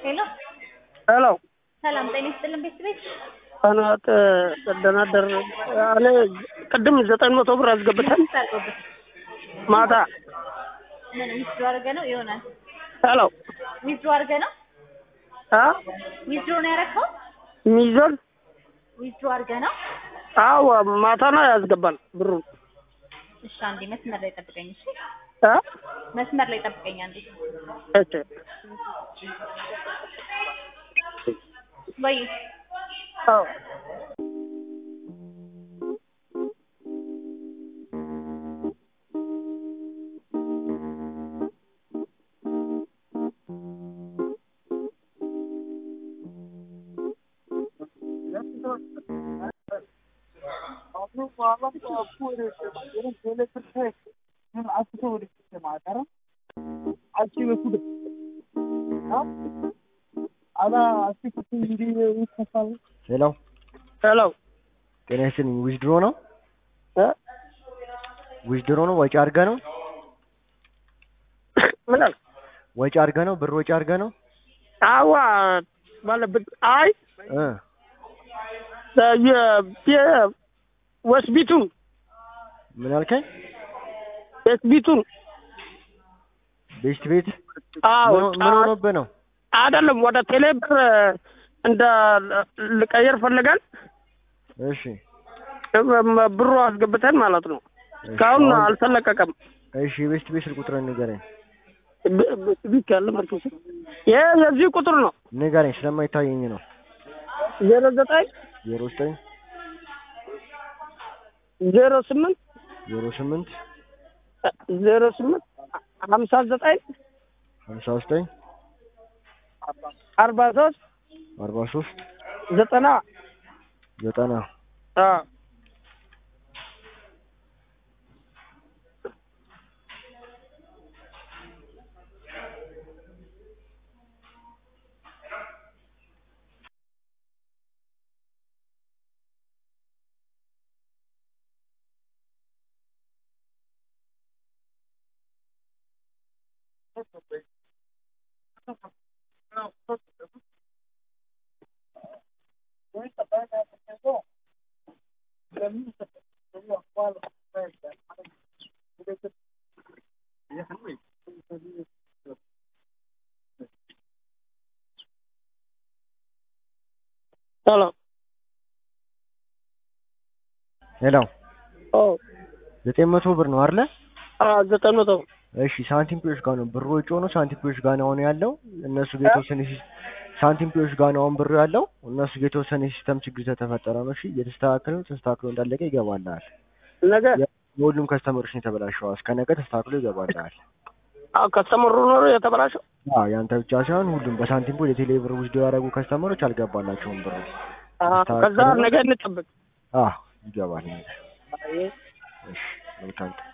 ሄሎ ሄሎ ሰላም ጤና ይስጥልን ቤተሰቤት ህናት ደህና አደር እኔ ቅድም ዘጠኝ መቶ ብር አስገብተን ታልቆበት ማታ ምን ዊዝድሮ አድርገ ነው ይሆናል ሄሎ ዊዝድሮ አድርገ ነው አ ዊዝድሮ ነው ያደረግከው ሚዞን ዊዝድሮ አድርገ ነው አዎ ማታ ነው ያስገባል ብሩ እሺ አንዴ መስመር ላይ ጠብቀኝ እሺ አ መስመር ላይ ጠብቀኝ አንዴ እሺ ወይ አዎ ሄሎ ሄሎ ጤና ይስጥልኝ። ዊዝድሮ ነው እ ዊዝድሮ ነው ወጪ አድርገህ ነው ምን አልክ? ወጪ አድርገህ ነው ብር ወጪ አድርገህ ነው አዋ ባለበት አይ እ የ ወስቢቱን ምን አልከኝ? ወስቢቱን ቤስት ቤት አዎ ምን ምን ሆኖብህ ነው? አይደለም ወደ ቴሌ ብር እንደ ልቀየር ፈልገን እሺ ብሩ አስገብተን ማለት ነው። እስካሁን አሁን- አልተለቀቀም። እሺ የቤስት ቤት ስልክ ቁጥርን ንገረኝ ቢክ ያለ ማለት ነው። ይሄ የዚህ ቁጥር ነው ንገረኝ፣ ስለማይታየኝ ነው። ዜሮ ዘጠኝ ዜሮ ዘጠኝ ዜሮ ስምንት ዜሮ ስምንት ዜሮ ስምንት ሀምሳ ዘጠኝ ሀምሳ ዘጠኝ አርባ ሶስት አርባ ሶስት ዘጠና ዘጠና አዎ ሄሎ ሄሎ ኦ ዘጠኝ መቶ ብር ነው አይደለ? አዎ ዘጠኝ መቶ እሺ ሳንቲም ፒዎች ጋር ነው ብሩ ወጪ ሆኖ ሳንቲም ፒዎች ጋር ነው አሁን ያለው። እነሱ ጋር የተወሰነ ሲስ- ሳንቲም ፒዎች ጋር ነው አሁን ብሩ ያለው። እነሱ ጋር የተወሰነ ሲስተም ችግር ስለተፈጠረ ነው። እሺ እየተስተካከለ ነው። ተስተካክሎ እንዳለቀ ይገባልሃል። ነገ የሁሉም ከስተመሮች ነው የተበላሸው። እስከ ነገ ተስተካክሎ ይገባልሃል። አዎ ከስተመሩ ኖሮ የተበላሸው አዎ ያንተ ብቻ ሳይሆን ሁሉም በሳንቲም ፖል የቴሌ ብር ውስጥ ያደረጉ ከስተመሮች አልገባላቸውም ብሩ። አዎ፣ ከዛ ነገ እንጠብቅ። አዎ ይገባል። እሺ መልካም